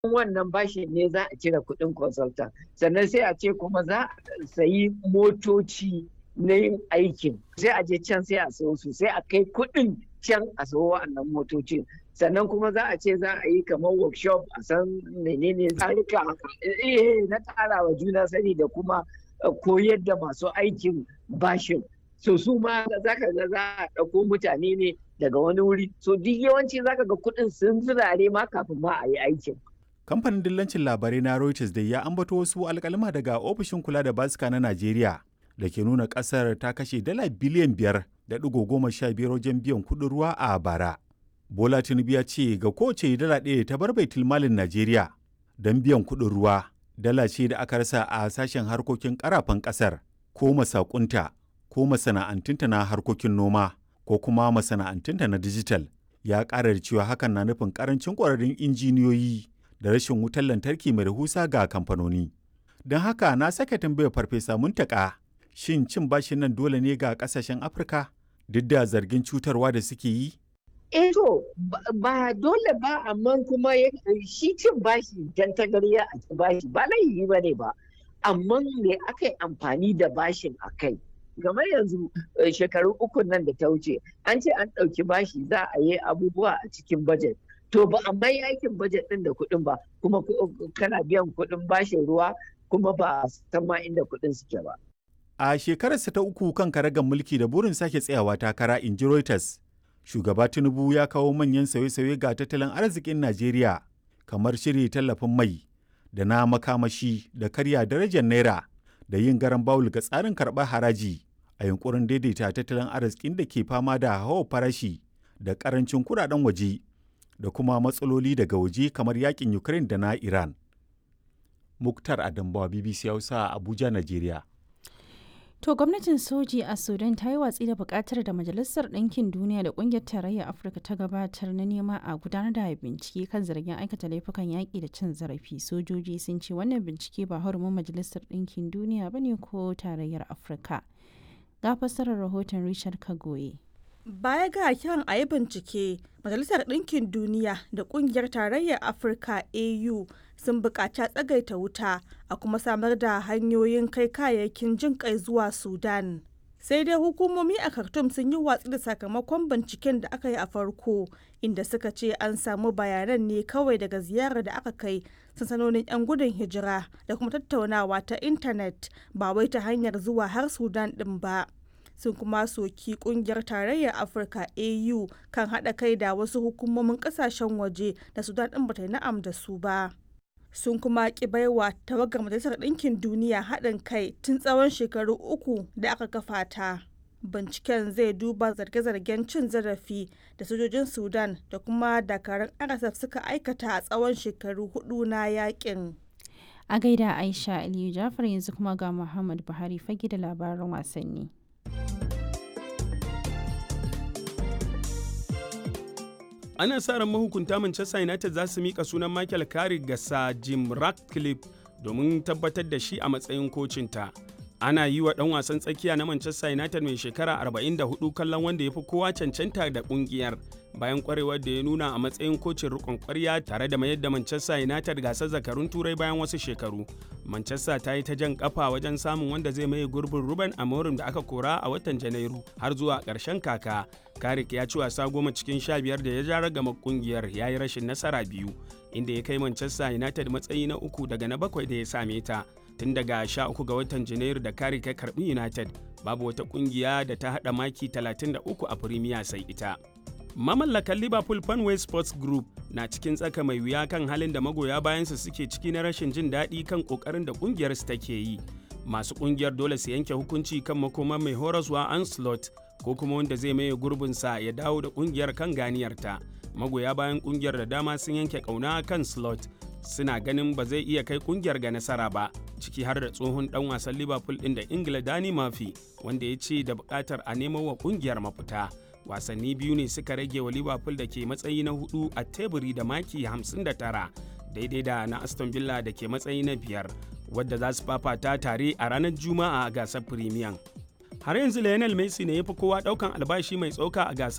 wannan bashi ne za a cire kuɗin consultant sannan sai a ce kuma za a sayi motoci na yin aikin sai a je can sai a sayo su sai a kai kuɗin can a sayo wa'annan motocin sannan kuma za a ce za a yi kamar workshop a san menene tsarika eh na ƙara wa juna sani da kuma koyar da masu aikin bashin so su ma za ka ga za a ɗauko mutane ne daga wani wuri so duk yawanci za ka ga kuɗin sun zirare ma kafin ma a yi aikin kamfanin dillancin labarai na reuters da ya ambato wasu alkalma daga ofishin kula da basika na najeriya da ke nuna kasar ta kashe dala biliyan biyar da ɗigo goma sha biyar wajen biyan kuɗin ruwa a bara bola tinubu ya ce ga kowace dala ɗaya ta bar baitul malin najeriya don biyan kuɗin ruwa dala ce da aka rasa a sashen harkokin karafan ƙasar ko masakunta ko masana'antunta na harkokin noma ko kuma masana'antunta na dijital ya ƙara da cewa hakan na nufin ƙarancin ƙwararrun injiniyoyi da rashin wutar lantarki mai rahusa ga kamfanoni. Don haka na sake tambayar farfesa muntaka shin cin bashin nan dole ne ga kasashen Afirka duk da zargin cutarwa da suke yi? Eh to ba dole ba amma kuma shi cin bashi dan tagariya a ci bashi ba laifi ba ne ba amma me aka yi amfani da bashin a kai game yanzu shekaru uku nan da ta wuce an ce an ɗauki bashi za a yi abubuwa a cikin bajet to ba a mai aikin bajet ɗin da kuɗin ba kuma kana biyan kuɗin bashin ruwa kuma ba san ma inda kuɗin suke ba. A shekararsa ta uku kan karagar mulki da burin sake tsayawa takara in ji Reuters, shugaba Tinubu ya kawo manyan sauye-sauye ga tattalin arzikin Najeriya kamar shiri tallafin mai da na makamashi da karya darajar naira da yin garan bawul ga tsarin karɓar haraji a yunkurin daidaita tattalin arzikin da ke fama da hawa farashi da ƙarancin kuɗaɗen waje da kuma matsaloli daga waje kamar yakin Ukraine da na Iran. Muktar Adambawa BBC Hausa Abuja, Najeriya. To gwamnatin soji a Sudan ta yi watsi da bukatar da Majalisar Ɗinkin Duniya da Ƙungiyar Tarayyar Afirka ta gabatar na nema a gudanar da bincike kan zargin aikata laifukan yaƙi da cin zarafi. Sojoji sun ce wannan bincike ba hurumin Majalisar Ɗinkin Duniya ba ne ko Tarayyar Afirka. Ga fassarar rahoton Richard Kagoye. Baya ga kiran a yi bincike, Majalisar Ɗinkin Duniya da Ƙungiyar Tarayyar Afirka AU sun buƙaci tsagaita wuta a kuma samar da hanyoyin kai kayayyakin jin kai zuwa Sudan. Sai dai hukumomi a Khartoum sun yi watsi da sakamakon binciken da aka yi a farko, inda suka ce an samu bayanan ne kawai daga ziyarar da aka kai sansanonin 'yan gudun hijira da kuma tattaunawa ta intanet ba wai ta hanyar zuwa har Sudan ɗin ba. sun kuma soki kungiyar tarayyar afirka au kan haɗa kai da wasu hukumomin ƙasashen waje da sudan ɗin bata yi na'am da su ba sun kuma ki baiwa tawagar majalisar ɗinkin duniya haɗin kai tun tsawon shekaru uku da aka kafa ta binciken zai duba zarge-zargen cin zarafi da sojojin sudan da kuma dakarun rsf suka aikata a tsawon shekaru hudu na yakin a gaida aisha aliyu jafar yanzu kuma ga muhammad buhari fage da labaran wasanni ana sa ran mahukunta Manchester United za su mika sunan Michael Carrick ga Sir Jim Ratcliffe domin tabbatar da shi a matsayin kocinta. Ana yi wa ɗan wasan tsakiya na Manchester United mai shekara 44 kallon wanda ya fi kowa cancanta da ƙungiyar bayan kwarewar da ya nuna a matsayin kocin rikon kwarya tare da mayar da Manchester United gasar zakarun turai bayan wasu shekaru. Manchester ta yi ta jan kafa wajen samun wanda zai maye gurbin Ruben Amorim da aka kora a watan Janairu har zuwa ƙarshen kaka. Karik ya ci wasa goma cikin sha biyar da ya ja ragama kungiyar ya yi rashin nasara biyu inda ya kai Manchester United matsayi na uku daga na bakwai da ya same ta. Tun daga sha uku ga watan Janairu da Karik ya karbi United babu wata kungiya da ta haɗa maki 33 a Premier sai ita. Mamallakan Liverpool Fanway Sports Group na cikin tsaka mai wuya kan halin da magoya bayansa suke ciki na rashin jin daɗi kan ƙoƙarin da ƙungiyarsu take yi. Masu ƙungiyar dole su yanke hukunci kan makoman mai horaswa Anslot ko kuma wanda zai maye gurbinsa ya dawo da ƙungiyar kan ganiyarta. Magoya bayan ƙungiyar da dama sun yanke ƙauna kan Slot suna ganin ba zai iya kai ƙungiyar ga nasara ba, ciki har da tsohon ɗan wasan Liverpool ɗin da Ingila Dani Murphy wanda ya ce da buƙatar a nemo wa ƙungiyar mafita. wasanni biyu ne suka rage wa liverpool da ke matsayi na hudu a teburi da maki 59 daidai da na aston villa da ke matsayi na biyar wadda za su fafata tare a ranar juma'a a gasar premier har yanzu lionel messi ne ya fi kowa daukan albashi mai tsoka a gasar